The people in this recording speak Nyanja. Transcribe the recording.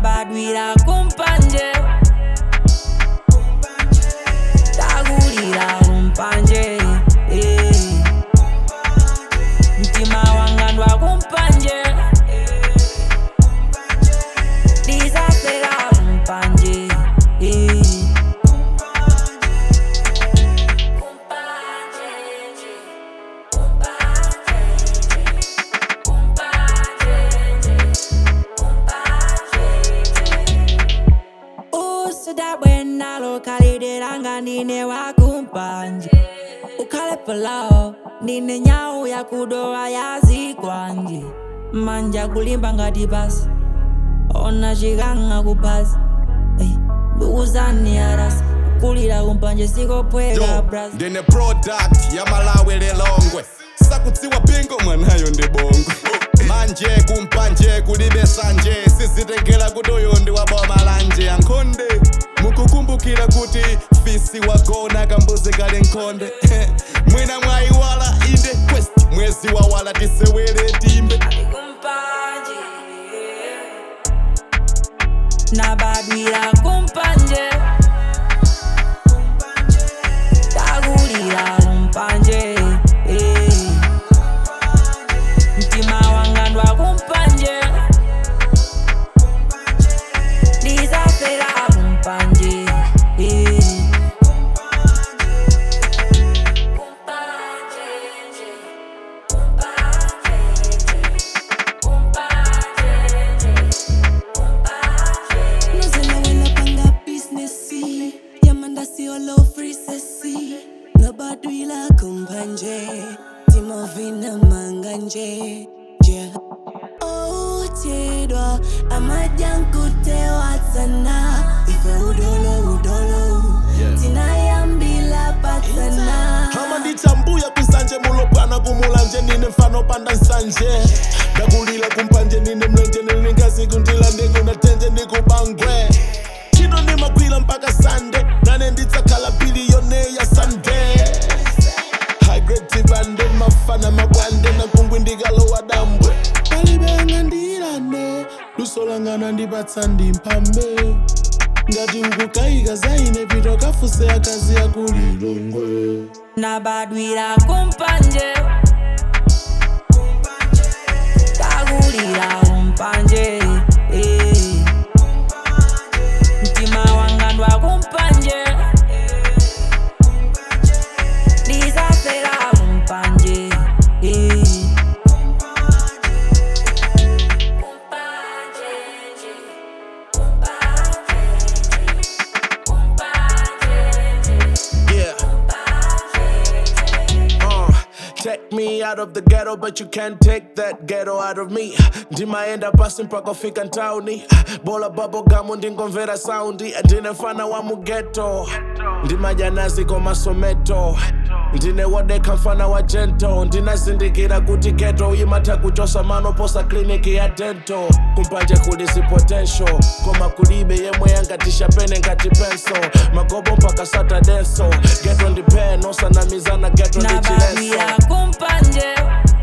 nabadwira kumpanje takulira kumpanje eh. mtima wanga ndwa kumpanje ndisafera kumpanje eh. usuda bwena lokalidelanga ndine wakumpanje ukhale palawo ndine nyawu yakudowa yazikwanje manja kulimba ngati pasi ona chikanga kuphasi ndukuzani arasi kulira kumpanje sikophweka yo bras ndine product ya malawi lilongwe sakutsiwa pingo mwanayo ndi bongwe manje kumpanje kulibe sanje sizitengera kuti uyu ndi waboma lanje ankhonde mukukumbukira kuti fisi wagona kambuzi kali nkhonde mwina mwayiwala inde quest mwezi wawala tisewere timbe kumpanje nabadwira kumpanje takulira kumpanje eh. mtima wanga ndwa kumpanje ndisafera kumpanje eh. Nozela wena panga business Yamanda sio low free sesi Nobadwila kumpanje Timovina manganje Yeah Oh tedwa Amajankutewa sana Ife udolo udolo Tinayambila patana hama ndichambuya kwisanje mulopwana kumulanje nine mfano panda nsanje ndakulila kumpanje nine mlenje niningazi kundila ndikunatenje ndikubangwe chino nimagwila mpaka sande nane nditsakhala biliyone ya sunday hagretibande mafana mabwande nakungwi ndikalowa dambwe palibenga ndilane lusolangana ndipatsa ndimphambe ngati ukukayika zaine pito kafuse akazi yakulilongwe nabadwira kumpanje takulira kumpanje eh. mtima wanga ndwa kumpanje ndisafera kumpanje eh. Yeah. Uh, take me out of the ghetto, but you can't take that ghetto out of me. ndimaenda pasi mpaka fika ntauni bola bubblegum ndingomvera saundi ndine mfana wa mugeto ndimajanazi komasometo ndine wodeka mfana wa jento ndinazindikira kuti geto imatha kuchosa manoposa kliniki ya dento kumpanje kulisi potential koma kulibe yemwe yangatisha pene ngati penso magobo mpaka satadenso geto ndipeno sanamizana geto ndi chileso nabadwira kumpanje